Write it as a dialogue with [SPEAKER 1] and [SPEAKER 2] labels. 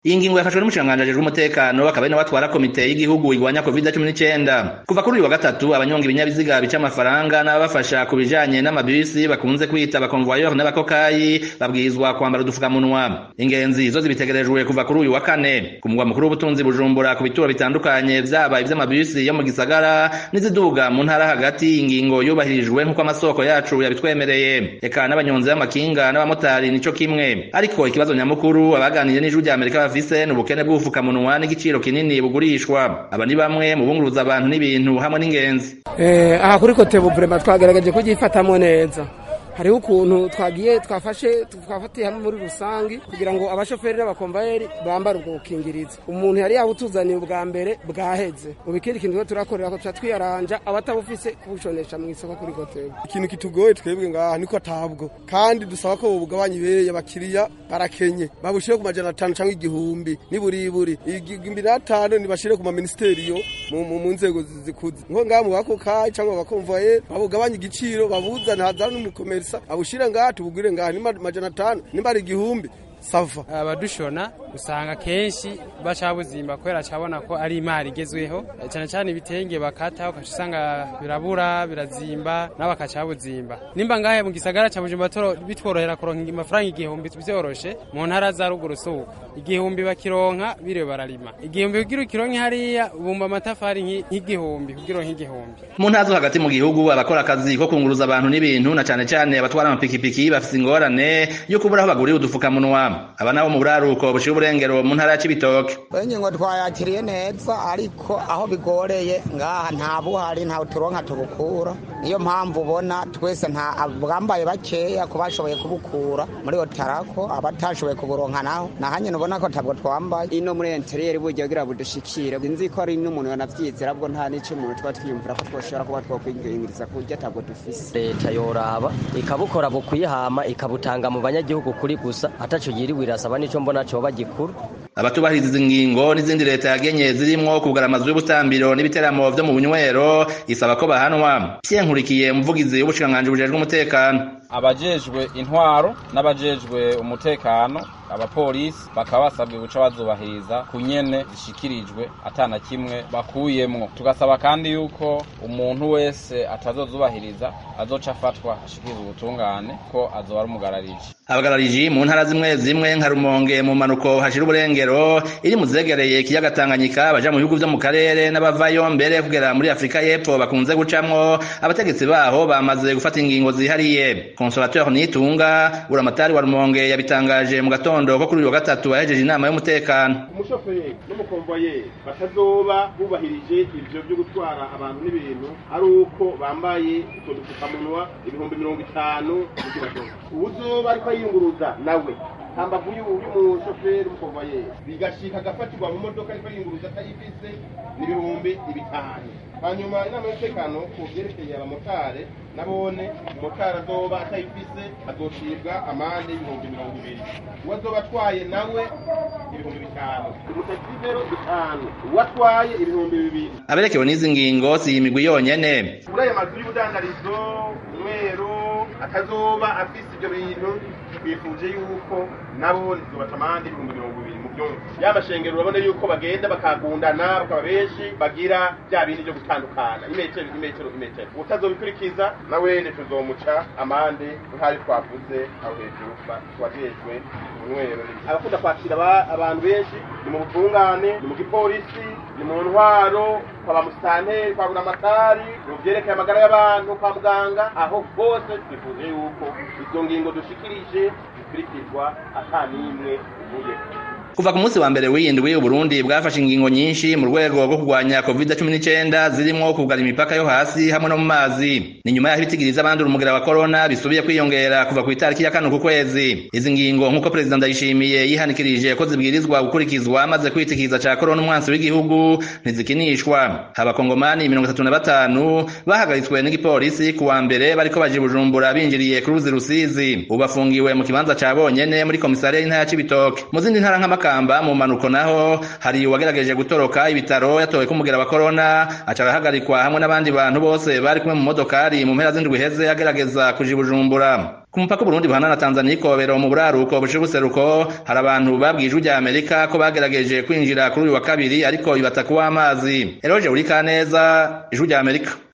[SPEAKER 1] iyi ngingo yafashwe n'umushikiranganji ajejwe umutekano akaba ari nawe atwara komite y'igihugu igwanya covid cumi n'icenda kuva kuri uyu wa gatatu abanyonga ibinyabiziga bica amafaranga n'ababafasha ku bijanye n'amabisi bakunze kwita abakonvoyeur n'abakokayi babwirizwa kwambara udufukamunwa ingenzi zo zibitegerejwe kuva kuri uyu wa kane ku mugwa mukuru w'ubutunzi bujumbura ku bituro bitandukanye vyaba ivy'amabisi yo mu gisagara n'iziduga mu ntara hagati ingingo yubahirijwe nk'uko amasoko yacu yabitwemereye eka n'abanyonzi b'amakinga n'abamotari nico kimwe ariko ikibazo nyamukuru abaganiriye n'ijwi rya amerika bafise ni ubukene bw'ubufukamunwa n'igiciro kinini bugurishwa aba ni bamwe mu bunguruza abantu n'ibintu hamwe n'ingenzi
[SPEAKER 2] aha kuri kote buvrema twagerageje kugifatamo neza hariho ukuntu twagiye twafashe twafatiye hamwe muri rusangi kugira ngo abashoferi n'abakomvayeri bambare ubwo bukingirizo umuntu yari yabutuzaniye ubwa mbere bwaheze ubu ikindi kintu rero turakorera ko tuca twiyaranja abatabufise kubushonesha mu isoko kuri kotebo
[SPEAKER 3] ikintu kitugoye twebwe ngaha niko atabwo kandi dusaba ko bugabanya ibeye abakiriya barakenye babushire ku majana atanu cyangwa igihumbi niburiburi igihumbi n'atanu nibashire ku maministeriyo mu nzego zikuze nko ngaha mu bakokayi cyangwa abakomvayeri babugabanya igiciro babuzana hazana n'umukomeri abushire ngaha tubugire ngaha ni majana atanu nimba ari igihumbi sava
[SPEAKER 4] abadushona usanga kenshi baca buzimba kubera cabona ko ari imari igezweho cyane cyane ibitenge bakata ukaca usanga birabura birazimba nabo bakaca buzimba nimba ngahe mu gisagara ca Bujumbura bitworohera kuronka amafaranga igihumbi vyoroshe mu ntara za ruguru suko igihumbi bakironka biriwe bararima igihumbi kugira ukironke hariya bumba amatafari nk'igihumbi kugira uronke igihumbi
[SPEAKER 1] mu ntara zo hagati mu gihugu abakora akazi ko kunguruza abantu n'ibintu na cane cane abatwara amapikipiki bafise ingorane yo kubura aho bagurira udufukamunwa aba nabo mu buraruko bushira uburengero mu ntara ya Cibitoke
[SPEAKER 5] ingingo twayakiriye neza ariko aho bigoreye ngaha nta buhari nta turonka tubukura niyo mpamvu ubona twese nta bwambaye bakeya ku bashoboye kubukura muri otarako abatashoboye kuburonka naho nahanye ubona ko tabwo twambaye
[SPEAKER 6] ino muri interiyeri burya kugira budushikire nzi ko ari n'umuntu yanavyizera bwo nta n'ico umuntu tuba twiyumvira ko twoshobora kuba twokwingingiriza kurya tabwo dufise
[SPEAKER 7] leta yoraba ikabukora bukwiye hama ikabutanga mu banyagihugu kuri gusa ataco yiriwe irasaba nico mbona coba gikuru
[SPEAKER 1] abatubahiriza izi ngingo n'izindi leta yagenye zirimwo kugara amazu y'ubutambiro n'ibiteramo vyo mu bunywero isaba ko bahanwa Pierre Nkurikiye umuvugizi w'ubushikiranganji bujejwe umutekano
[SPEAKER 8] abajejwe intwaro n'abajejwe umutekano abapolisi bakaba basabwe guca bazubahiriza ku nyene zishikirijwe atana kimwe bakuyemwo tugasaba kandi yuko umuntu wese atazozubahiriza azoca afatwa ashikirizwa ubutungane ko azoba ari umugarariji
[SPEAKER 1] abagarariji mu ntara zimwe zimwe nka rumonge mu manuko hashira uburengero iri mu zegereye ikiyaga tanganyika baja mu bihugu vyo mu karere n'abavayo mbere kugera muri afurika y'epfo bakunze gucamwo abategetsi baho bamaze gufata ingingo zihariye consolateur nitunga buramatari wa rumonge yabitangaje mu gatondo ko kuri uyu wa gatatu yahejeje inama y'umutekano
[SPEAKER 9] umushoferi n'umukomvoyeri batazoba bubahirije ivyo vyo gutwara abantu n'ibintu ari uko bambaye utwo dupfukamunwa ibihumbi mirongo itanu uwuzoba ariko yiyunguruza nawe hambavu y'umushoferi umukomvoyeri bigashika agafatirwa mu modoka ariko yiyunguruza atayifise n'ibihumbi ibitanu hanyuma inama y'umutekano ku vyerekeye abamotare nabone umutara azoba atayifise azocibwa amande y'ibihumbi mirongo ibiri uwo azoba atwaye nawe ibihumbi bitanu umutakivero bitanu uwo atwaye ibihumbi bibiri
[SPEAKER 1] aberekewe n'izi ngingo si iyi migwi yonyene
[SPEAKER 9] muri aya mazu y'ubudandarizo umweru atazoba afise ivyo bintu twifuje yuko nabo ntizobaca amande ibihumbi mirongo ibiri mu vyumva y'amashengero urabona yuko bagenda bakagundana bakaba benshi bagira vya bindi vyo gutandukana imetero imetero imetero utazobikurikiza nawene tuzomuca amande nk'ayo twavuze aho hejuru twajejwe umwero abakunda kwakira abantu benshi ni mu butungane ni mu gipolisi ni mu ntwaro kwa bamusitanteri kwa buramatari mu vyerekeye amagara y'abantu kwa muganga aho hose twifuje yuko izo ngingo dushikirije zikurikizwa ata n'imwe ivuye
[SPEAKER 1] kuva ku munsi wa mbere w'iyindwi uburundi bwafashe ingingo nyinshi mu rwego rwo kurwanya covid cumi n'icenda zirimwo kugara imipaka yo hasi hamwe no mu mazi ni nyuma y'aho ibitigiriza abandura umugera wa korona bisubiye kwiyongera kuva ku itariki ya kane ku kwezi izi ngingo nk'uko perezida ndayishimiye yihanikirije ko zibwirizwa gukurikizwa maze kwitikiza ca korona umwansi w'igihugu ntizikinishwa abakongomani mirongo itatu na batanu bahagaritswe n'igipolisi ku wa mbere bariko baje bujumbura binjiriye ku ruzi rusizi ubu bafungiwe mu kibanza ca bonyene muri komisariya y'intara ya cibitoke mu zindi ntara nk'amakamba mu manuko naho hari uwagerageje gutoroka ibitaro yatowe ko umugera wa korona aca arahagarikwa hamwe n'abandi bantu bose bari kumwe mu modokari mu mpera z'indwi heze agerageza kuja i bujumbura ku mupaka Burundi buhana na Tanzania ikobero mu buraruko bushira ubuseruko hari abantu babwiye ijwi rya Amerika ko bagerageje kwinjira kuri uyu wa kabiri ariko bibata kuba amazi Eroje uri kaneza ijwi rya Amerika